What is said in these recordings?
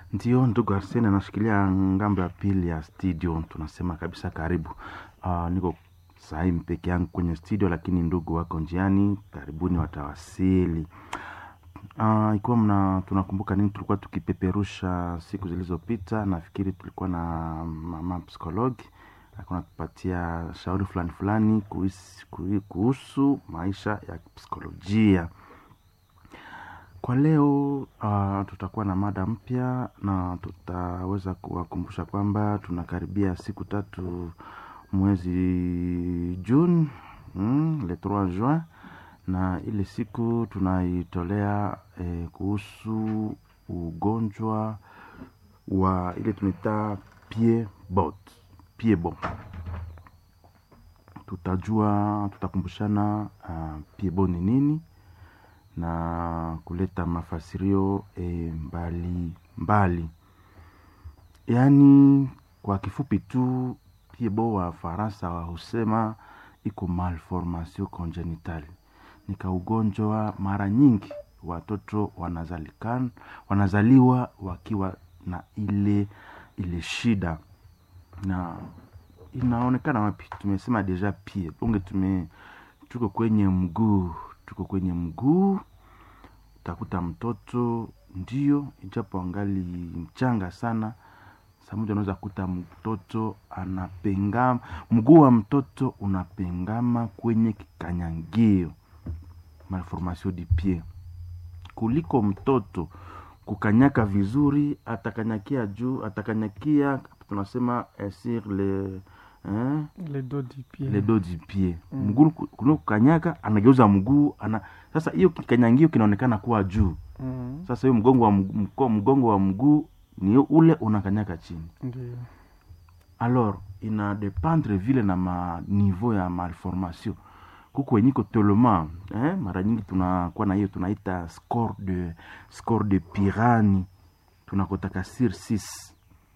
Ndio, ndugu Arsene anashikilia ngambo ya pili ya studio, tunasema kabisa karibu. Uh, niko sahii peke yangu kwenye studio, lakini ndugu wako njiani, karibuni watawasili. Uh, ikiwa mna tunakumbuka nini tulikuwa tukipeperusha siku zilizopita, nafikiri tulikuwa na mama psikologi alikuwa anatupatia shauri fulani fulani kuhusu, kuhusu maisha ya psikolojia. Kwa leo uh, tutakuwa na mada mpya na tutaweza kuwakumbusha kwamba tunakaribia siku tatu mwezi Juni mm, le 3 juin, na ile siku tunaitolea eh, kuhusu ugonjwa wa ile tunaita pied-bot pied-bot. Tutajua, tutakumbushana uh, pied-bot ni nini na kuleta mafasirio e, mbali mbali, yaani kwa kifupi tu pied-bot wa Faransa wa husema iko malformation congenital, ni kaugonjwa mara nyingi watoto wanazalikan wanazaliwa wakiwa na ile ile shida, na inaonekana wapi? Tumesema deja pied unge tume tuko kwenye mguu tuko kwenye mguu, utakuta mtoto ndio, ijapo angali mchanga sana, samoja unaweza kuta mtoto anapengama, mguu wa mtoto unapengama kwenye kikanyangio, malformation du pied, kuliko mtoto kukanyaka vizuri, atakanyakia juu, atakanyakia tunasema eh, sur le eh, le dos du pied. le dos du pied Mm. mguu kuno kukanyaka anageuza mguu ana sasa hiyo kikanyangio kinaonekana kuwa juu Mm, sasa hiyo mgongo wa mguu, mko- mgongo wa mguu ni ule unakanyaka chini Ndio. alors ina dependre vile na ma niveau ya malformation kuko wenye iko tellement eh, mara nyingi tunakuwa na hiyo tunaita score de score de pirani tunakotaka sur 6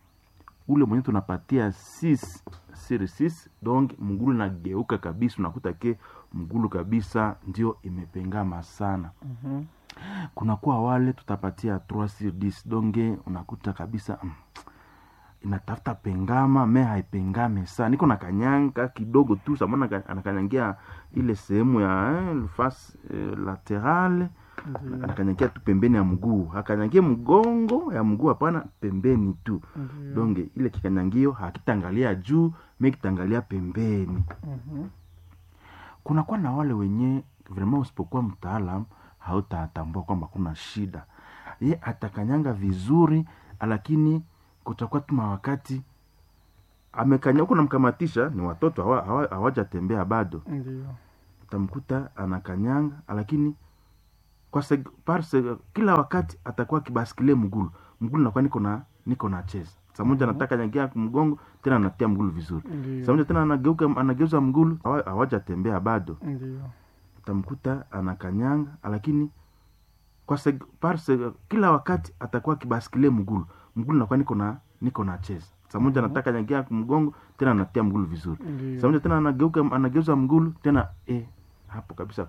ule mwenye tunapatia 6 sur 6 donc mgulu nageuka kabisa unakuta ke mgulu kabisa ndio imepengama sana Mhm. kunakuwa wale tutapatia 3 sur 10 donge unakuta kabisa mm, inatafuta pengama me haipengame sana niko na kanyanga kidogo tu samana anakanyangia ile sehemu ya eh, face eh, laterale Ndio. anakanyangia tu pembeni ya mguu hakanyangie mgongo ya mguu hapana pembeni tu Ndio. donge ile kikanyangio hakitangalia juu me kitangalia pembeni Mhm. kunakuwa na wale wenye vraiment usipokuwa mtaalam hautatambua kwamba kuna shida ye atakanyanga vizuri lakini kutakuwa tuma wakati amekanya huku namkamatisha ni watoto hawa- hawa- hawajatembea bado Ndio. utamkuta anakanyanga lakini kwa seg, par seg, kila wakati atakuwa kibaskilie mgulu mgulu nakuwa niko na niko na cheza samoja Mhm. anataka nyangia mgongo tena anatia mgulu vizuri Ndio. samoja tena anageuka anageuza mgulu hawa- hawajatembea bado Ndio. utamkuta anakanyanga lakini kwa seg, par seg, kila wakati atakuwa kibaskilie mgulu mgulu nakuwa niko na niko na cheza samoja Mhm. anataka nyangia mgongo tena anatia mgulu vizuri Ndio. samoja tena anageuka anageuza mgulu tena eh, hapo kabisa